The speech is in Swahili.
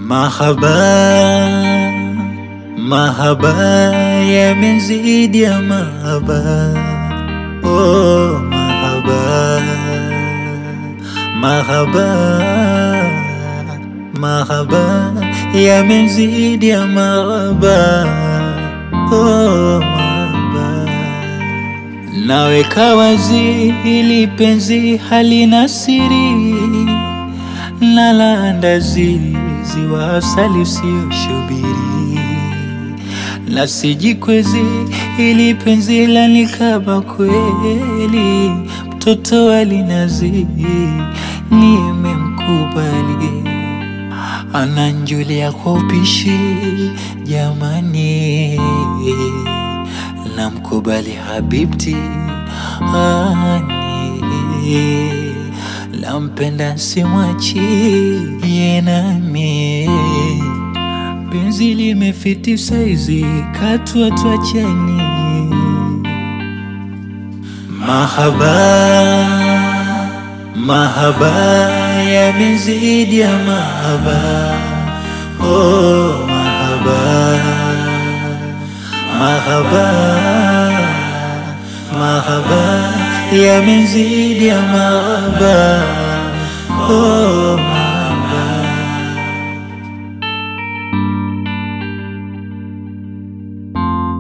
Mahaba, mahaba yamezidi ya mahaba, oh mahaba, mahaba, mahaba yamezidi ya mahaba, oh mahaba. Naweka wazi hili penzi halina siri na la ndazi ziwa asali usiyoshubiri na sijikwezi ili penzi la nikaba kweli mtoto alinazi nimemkubali ananjulia kwa upishi jamani namkubali habibti ani nampenda simwachi yenami penzi limefiti saizi katua twachani mahaba mahaba yamezidi ya mahaba oh mahaba mahaba mahaba yamezidi ya mahaba oh mahaba